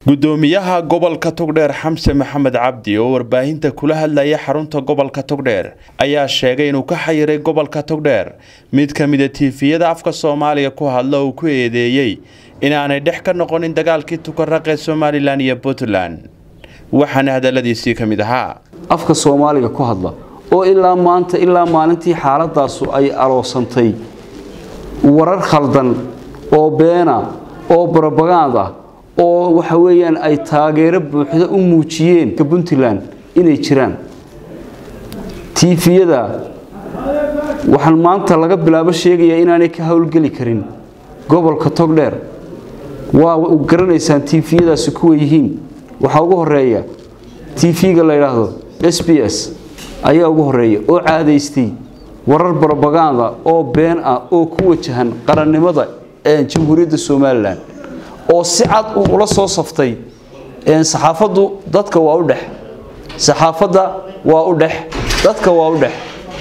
gudoomiyaha gobolka togdheer xamse maxamed cabdi oo warbaahinta kula hadlaya xarunta gobolka togdheer ayaa sheegay inuu ka xayiray gobolka togdheer mid ka mida tiifiyada afka soomaaliya ku hadla uu ku eedeeyey inaanay dhex ka noqonin dagaalkii tukaraq ee somalilan iyo puntland waxaana hadaladiisii ka mid ahaa afka soomaaliga ku hadla oo ilaa maanta ilaa maalintii xaaladaasu ay aroosantay warar khaldan oo beena oo barobagand ah oo waxa weeyaan ay taageero buuxda u muujiyeen ka puntland inay jiraan tiifiyada waxaan maanta laga bilaabo sheegayaa inaanay ka howlgeli karin gobolka togdheer waa garanaysaan tiifiyadaasi kuwa yihiin waxaa ugu horeeya tv-ga la yidhaahdo s b s ayaa ugu horeeya oo caadaystay warar barobaganda oo been ah oo ku wajahan qarannimada jamhuuriyadda somalilan oo si cad uu ula soo saftay saxaafaddu dadka waa u dhex saxaafadda waa u dhex dadka waa u dhex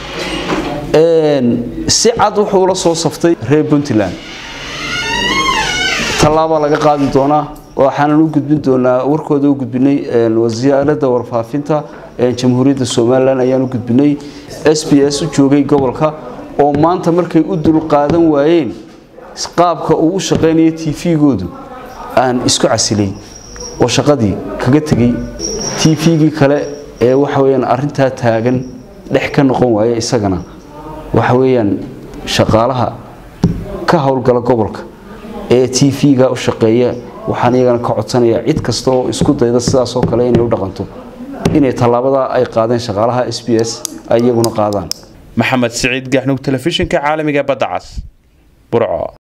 si cad wuxuu ula soo saftay reer puntland tallaabaa laga qaadi doonaa waxaanan u gudbin doonaa warkooda u gudbinay wasaaradda warfaafinta jamhuuriyadda somalilan ayaan u gudbinay s b s u joogay gobolka oo maanta markay u dulqaadan waayeen qaabka uu u shaqaynayo tv-goodu aan isku casilay oo shaqadii kaga tegay tv-gii kale ee waxa weyaan arintaa taagan dhex ka noqon waaya isagana waxa weyaan shaqaalaha ka howlgala gobolka ee tv-ga u shaqeeya waxaan iyagana ka codsanayaa cid kasta oo isku dayda sidaasoo kale inay u dhaqanto inay tallaabadaa ay qaadeen shaqaalaha s b s ay iyaguna qaadaan maxamed siciid gaxnug telefishinka caalamiga badda cas burco